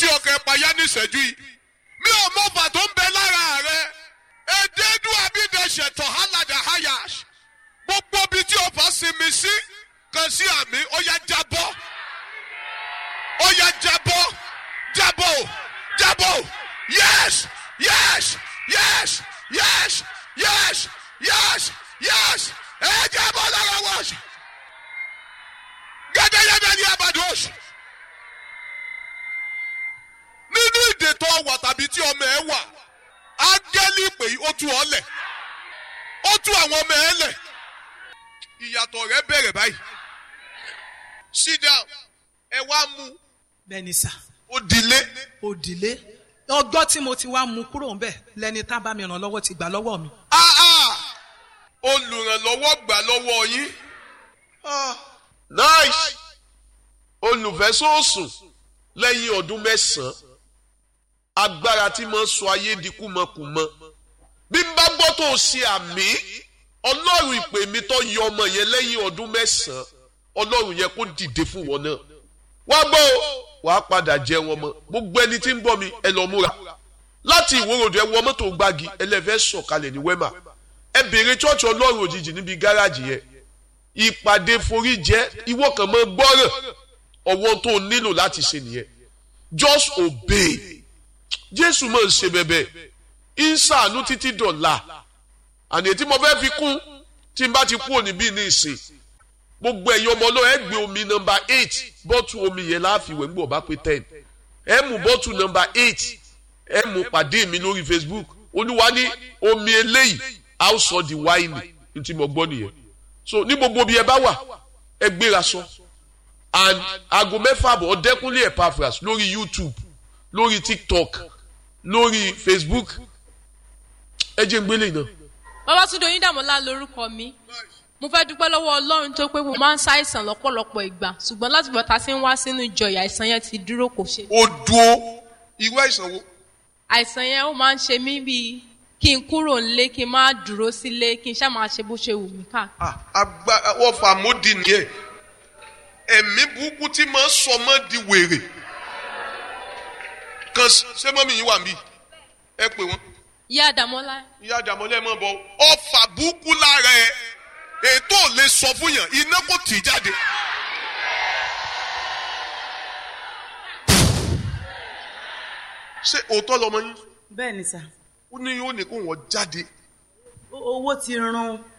sí ọkọ̀ ẹ̀páyá ní ìṣẹ́jú yìí mi ò mọ ọfà tó ń bẹ lára rẹ èdèdú abídẹ̀ṣẹ̀ tọ̀ hálàdà hayash gbogbo ibi tí ọfà sinmi sí kan sí àmì ó yá jábọ́ ó yá jábọ́ jábọ́ jábọ́ yes yes yes yes yes yes yes ẹ jábọ́ lára wọ́ọ̀ṣì gẹ́gẹ́gẹ́gẹ́ ní abados nínú ìdè tó wà tàbí tí ọmọ ẹ wà ángẹ́lì pé ó tú ọ lẹ̀ ó tú àwọn ọmọ ẹ lẹ̀ ìyàtọ̀ rẹ bẹ̀rẹ̀ báyìí sit down ẹ wá mú bẹ́ẹ̀ni sà ó dilé òdìlé ọgbọ́n tí mo ti wá mú kúrò ńbẹ̀ lẹni tá bá mi ràn lọ́wọ́ ti gbà lọ́wọ́ mi. ah ah olùrànlọ́wọ́ gbà lọ́wọ́ yín ah nice olùfẹ́sọ̀sùn lẹ́yìn ọdún mẹ́sàn-án agbára tí mo ń sọ ayé di kúmọkùmọ bí n bá gbọ́ tó o ṣe àmì ọlọ́run ìpè mi tó yọ ọmọ yẹn lẹ́yìn ọdún mẹ́sàn-án ọlọ́run yẹn kó dìde fún wọn náà wá gbọ́ o wàá padà jẹ wọn mọ́ gbogbo ẹni tí ń bọ̀ mi ẹ lọ múra láti ìwòròdù ẹ wọ mọ́tò gbági ẹlẹ́fẹ́ sọ̀kalẹ̀ ní wẹ́mà ẹ bèrè chọ́ọ̀chì ọlọ́run òjijì níbi gáràjì yẹn ìpàdé forí jẹ́ ìwọ kan mọ́ gbọ́ràn ọwọ́ tó nílò láti ṣe nìyẹn just obey jésù máa ń ṣe bẹ̀bẹ̀ ń ṣàánú títí dọ̀la àní tí mo fẹ́ fi kún tí n bá ti kú òní bí ní ìsìn gbogbo ẹ̀yin ọmọ náà ẹ gbé omi nọmba eight bọ́tù omi yẹn láàfin wẹ̀ ń gbọ́ bá pé ten ẹ mú bọ́tù nọmba eight ẹ mú pàdé mi lórí facebook olúwa ní omi eléyìí a ó sọ di wáìnì ní tí mo gbọ́ nìyẹn so ní gbogbo bí ẹ bá wà ẹ gbéra sọ and aago mẹ́fà bọ̀ ọ̀dẹ́kúnlé epaphras lórí youtube lórí tiktok lórí facebook ẹ jẹ́ ń gbélé náà. Babátúndé Oyíndàmọ́lá lorúkọ mi mo fẹ́ dúpẹ́ lọ́wọ́ Ọlọ́run tó pé mo máa ń ṣàìsàn lọ́pọ̀lọpọ̀ ìgbà ṣùgbọ́n láti gbọ́ ta sí ń wá sínú ìjọ ìyà àìsàn yẹn ti dúró kò ṣe. ó dúó irú àìsàn wo. àìsàn yẹn ó máa ń ṣe mí bíi kí n kúrò nílé kí n má dúró sílé kí n ṣáà máa ṣe bó ṣe wù mí ká. agbára wọ́n fà módì nìyẹn ẹ̀mí burúkú tí máa ń sọ mọ́ di wèrè kan ṣé mọ́mí yín wà mí ẹ pè wọ́n ìyá Àdàmọ́lá ìyá àdàmọ́lẹ̀ mọ̀ bọ̀ ọfà burúkú lára ẹ ètò ò lè sọ fún yàn iná kò tì í jáde. ṣé òótọ́ lọmọ yín bẹ́ẹ̀ni sà ó ní yóò ní kó wọ́n jáde owó ti run